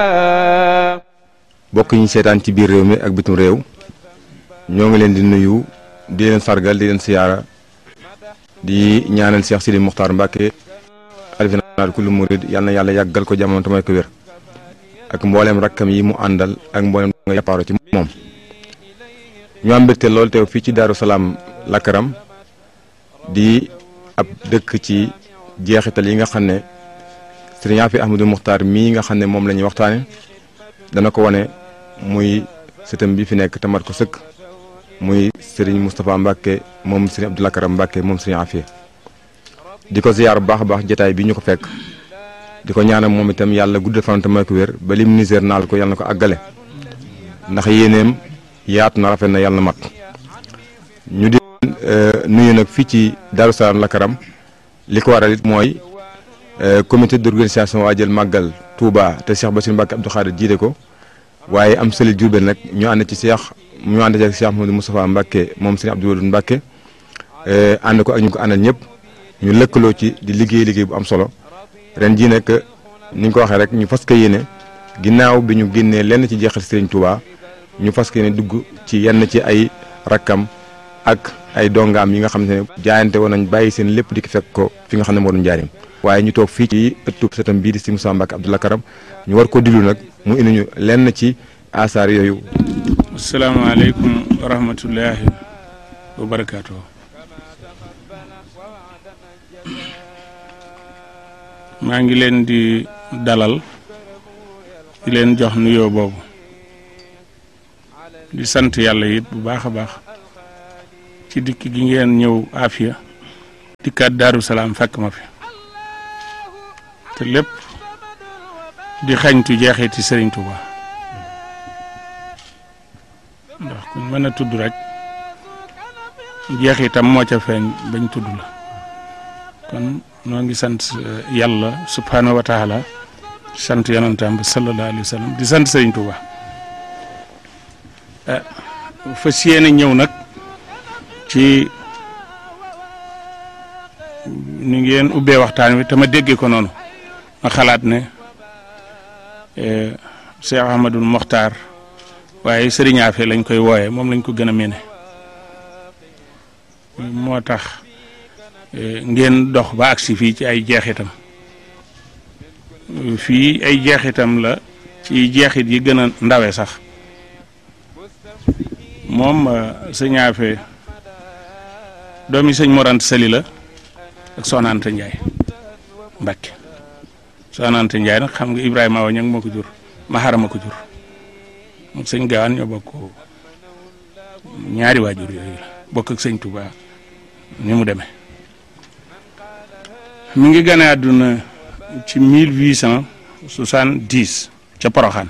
bokk ñu seetaan ci biir réew mi ak bitim réew ñoo ngi leen di nuyu di leen sargal di leen siyaara di ñaanal Cheikh Sidi Muxtaar Mbàkke xalifa général kullu murid yal na yàlla yàggal ko jamono tamay ko wér ak mbooleem rakkam yi mu àndal ak mbooleem nga yappaaro ci moom ñu am mbégte lool teew fii ci Daaru Salaam Lakaram di ab dëkk ci jeexital yi nga xam ne sëriñ Afi Ahmadou Muxtaar mii nga xam ne moom la ñuy waxtaane dana ko wane muy sëtam bi fi nekk tamat ko sëkk muy sëriñ Moustapha Mbacke moom sëriñ Abdou Lakaram Mbacke moom sëriñ Afia di ko ziyaar bu baax a baax jotaay bi ñu ko fekk di ko ñaanal moom itam yàlla guddal fan te may ko wér ba lim niseer naal ko yàlla na ko àggale ndax yéeneem yaatu na rafet na yàlla na mat ñu di nuyu nag fii ci Darou Salaam Lakaram li ko waral it mooy comité d'organisation waajal màggal Touba te Cheikh Bassirou Mbacke Abdou Khadir jiite ko waaye am sëli Diourbel nag ñu ànd ci Cheikh ñu ànd ci ak Cheikh Mouhamadou Moustapha Mbacke moom sëriñ Abdou Wadoud Mbacke ànd ko ak ñu ko àndal ñëpp ñu lëkkaloo ci di liggéey liggéey bu am solo ren jii nag ni ñu ko waxee rek ñu fas ko yéene ginnaaw bi ñu génnee lenn ci jeexal sëriñ Touba ñu fas ko yéene dugg ci yenn ci ay rakkam ak ay dongaam yi nga xam ne jaayante woon nañ bàyyi seen lépp di ko fekk ko fi nga xam ne moo doon njaarim waaye ñu toog fii ci ëttub sëtam bii di si Moussa Mbacke Abdou Lakaram ñu war ko diglu nag mu indi ñu lenn ci asaar yooyu. asalaamaaleykum wa rahmatullahi wa barakaatu. maa ngi leen di dalal di leen jox nuyoo boobu di sant yàlla it bu baax a baax ci dikk gi ngeen ñëw Afia dikkaat Daaru Salaam fekk ma fi te lépp di xañtu jeexiti Sëriñ Tuuba ndax kuñ mën a tudd rek jeexitam moo ca feeñ bañ tudd la kon noo ngi sant yàlla subhaanahu wa taala sant yonantaam bi sallallahu alayhi wa sallam di sant Sëriñ Tuuba fas yéene ñëw nag ci ni ngeen ubbee waxtaan wi te ma déggee ko noonu ma xalaat ne Cheikh Ahmadul Mokhtar waaye Sëriñ Afe lañ koy wooyee moom lañ ko gën a mene moo tax ngeen dox ba agsi fii ci ay jeexitam fii ay jeexitam la ci jeexit yi gën a ndawe sax moom Sëriñ Afe doomi sëñ Morant Sali la ak Soxna Anta Ndiaye Mbacke Soxna Anta Ndiaye nag xam nga Ibrahima Awa ñang moo ko jur Mahara ma ko jur moom sëñ Gaawaan ñoo bokk ñaari waajur yooyu la bokk ak sëñ Touba ni mu demee mi ngi gane àdduna ci mille huit cent soixante-dix ca Poroxaan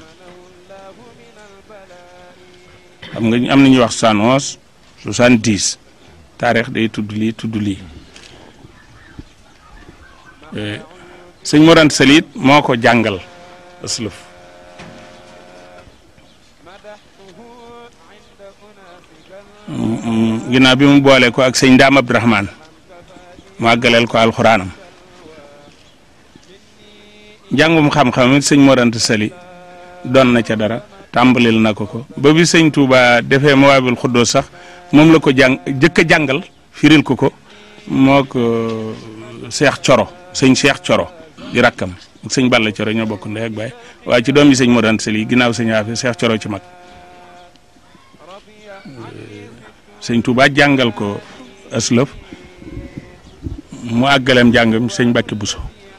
xam nga am na ñuy wax soixante onze soixante-dix taarix day tudd lii tudd lii sëñ Morant Salit moo ko jàngal aslëf ginnaaw bi mu boole ko ak sëñ Daam Abdourahman mu àggaleel ko alxuraanam njàngum xam-xam it sëñ Morant Sali doon na ca dara tàmbalil na ko ko ba bi sëñ Touba defee Mawaabul Xuddoo sax moom la ko jàng jëkk a jàngal firil ko ko moo ko Cheikh Coro sëñ Cheikh Coro di rakkam ak sëñ Balla Coro ñoo bokk ndey ak baay waaye ci doom yi sëñ Morant Sali ginnaaw sëñ Afe Cheikh Coro ci mag sëñ Touba jàngal ko aslëf mu àggaleem jàngam sëñ Mbàkke Buso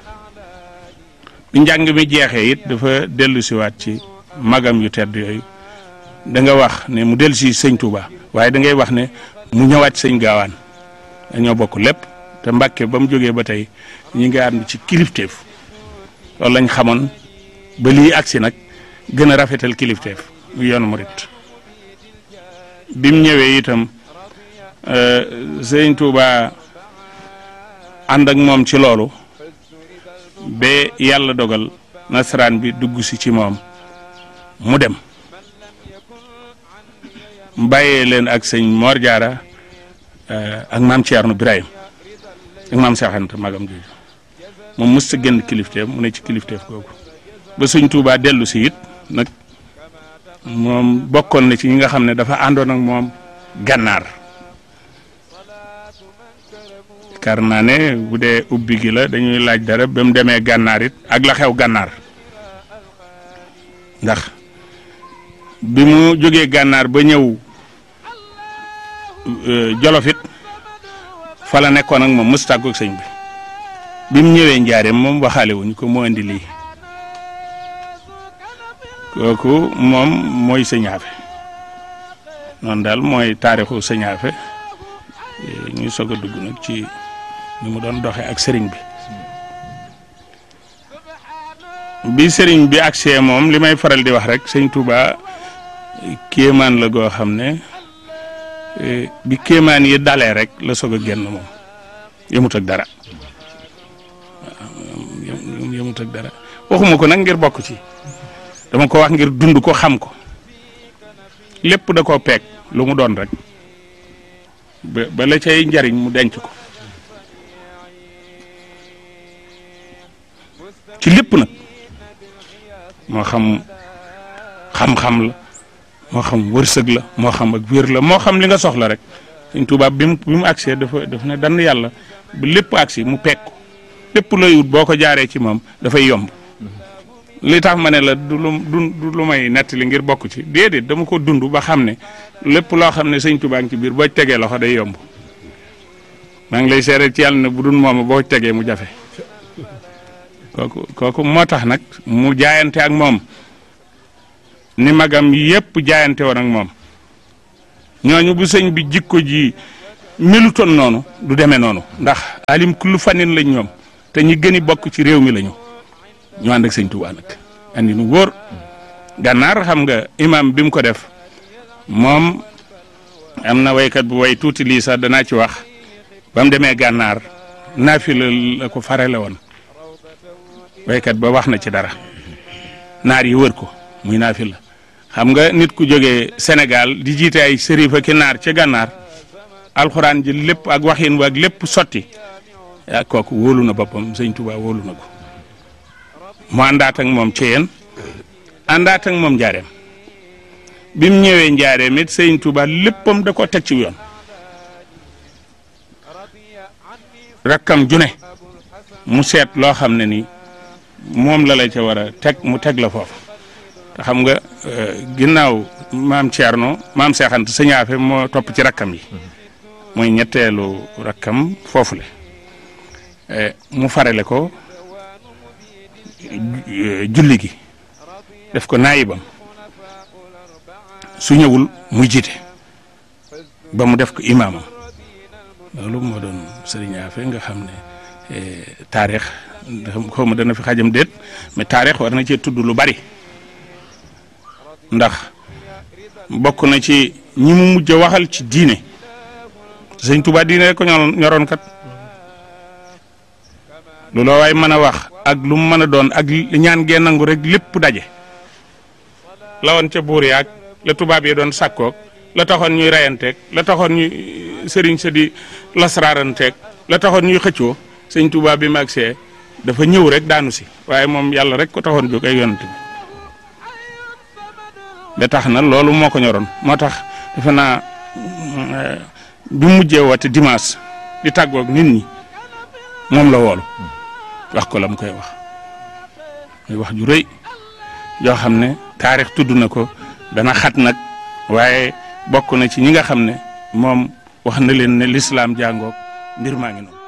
bi njàng mi jeexee it dafa dellu siwaat ci magam yu tedd yooyu da nga wax ne mu dellu si sëñ Touba waaye da ngay wax ne mu ñëwaat sëñ gaawaan dañoo bokk lépp te Mbàkke ba mu jógee ba tey ñi ngi ànd ci kilifteef loolu lañ xamoon ba lii agsi nag gën a rafetal kilifteef mu yoonu murit bi mu ñëwee itam sëñ Touba ànd ak moom ci loolu ba yàlla dogal nasaraan bi dugg si ci moom mu dem bàyyee leen ak sëñ Mor Diarra ak maam Thierno Birahim ak maam Cheikh Anta magam jooju moom mës sa génn kilifteef mu ne ci kilifteef googu ba sëñ Tuubaa dellu si it nag moom bokkoon na ci ñi nga xam ne dafa àndoon ak moom gànnaar kar naa ne bu dee ubbi gi la dañuy laaj dara ba mu demee gànnaar it ak la xew gànnaar ndax bi mu jógee gànnaar ba ñëw jolof it fa la nekkoon ak moom mës tàggoog sëñ bi bi mu ñëwee njaareem moom waxaale wuñ ko moo indi lii kooku moom mooy sëñaafe noonu daal mooy taarixu sëñaafe ñuy soog a dugg nag ci ni mu doon doxee ak sëriñ bi bi sëriñ bi agsee moom li may faral di wax rek sëñ Touba kéemaan la goo xam ne bi kéemaan yi dalee rek la soog a génn moom yëmut ak dara waaw yëmut ak dara waxuma ko nag ngir bokk ci dama ko wax ngir dund ko xam ko lépp da koo peeg lu mu doon rek ba ba la cay njariñ mu denc ko ci lépp nag moo xam xam-xam la moo xam wërsëg la moo xam ak wér la moo xam li nga soxla rek Sëñ Tuubaa bi mu bi mu agsee dafa dafa ne dann yàlla ba lépp agsi mu peeg ko lépp looy wut boo ko jaaree ci moom dafay yomb li tax ma ne la du lu du lu may nettali ngir bokk ci déedéet dama ko dund ba xam ne lépp loo xam ne Sëñ Tuubaa ngi ci biir boo tegee loxo day yomb maa ngi lay seere ci yàlla ne bu dul moom boo tegee mu jafe kooku kooku moo tax nag mu jaayante ak moom ni magam yépp jaayante woon ak moom ñooñu bu sëñ bi jikko ji melutoon noonu du demee noonu ndax alim kullu fanin lañ ñoom te ñi gën a bokk ci réew mi lañu ñu ànd ak sëñ Tuubaa nag andi nu wóor gànnaar xam nga imam bi mu ko def moom am na waykat bu way tuuti lii sax danaa ci wax ba mu demee gànnaar naafila la ko farale woon waykat ba wax na ci dara naar yi wër ko muy naafila xam nga nit ku jógee Sénégal di jiite ay sërifa ki naar ca gànnaar alxuraan ji lépp ak waxin wa ak lépp sotti yaa kooku wóolu na boppam sëñ Tuubaa wóolu na ko mu àndaat ak moom ci yéen àndaat ak moom njaareem bi mu ñëwee njaareem it sëñ Tuubaa léppam da ko teg ci yoon rakkam june mu seet loo xam ne nii moom la la ca war a teg mu teg la foofu te xam nga ginnaaw maam Thierno maam Seexant sëñaafe moo topp ci rakkam yi mooy ñetteelu rakkam foofu le mu farale ko julli gi def ko naayibam su ñëwul muy jiite ba mu def ko imaamam loolu moo doon sëriñ Afe nga xam ne taarix xaw ma dana fi xajam déet mais taarix war na cee tudd lu bari ndax bokk na ci ñi mu mujj a waxal ci diine sëñ Tuubaa diine rek ko ñoroon kat lu loo waay mën a wax ak lu mu mën a doon ak ñaan gee nangu rek lépp daje la woon ca buur yaag la tubaab yi doon sàkkoog la taxoon ñuy reyanteeg la taxoon ñuy sëriñ sa di lasraaranteeg la taxoon ñuy xëccoo sëñ Tuubaa bi mag see dafa ñëw rek daanu si waaye moom yàlla rek ko taxoon jóg ay yonent bi ba tax na loolu moo ko ñoroon moo tax defe naa bi mujjee woote dimanche di tàggoog nit ñi moom la woolu wax ko la mu koy wax muy wax ju rëy yoo xam ne taarix tudd na ko dana xat nag waaye bokk na ci ñi nga xam ne moom wax na leen ne lislaam jàngoog mbir maa ngi noonu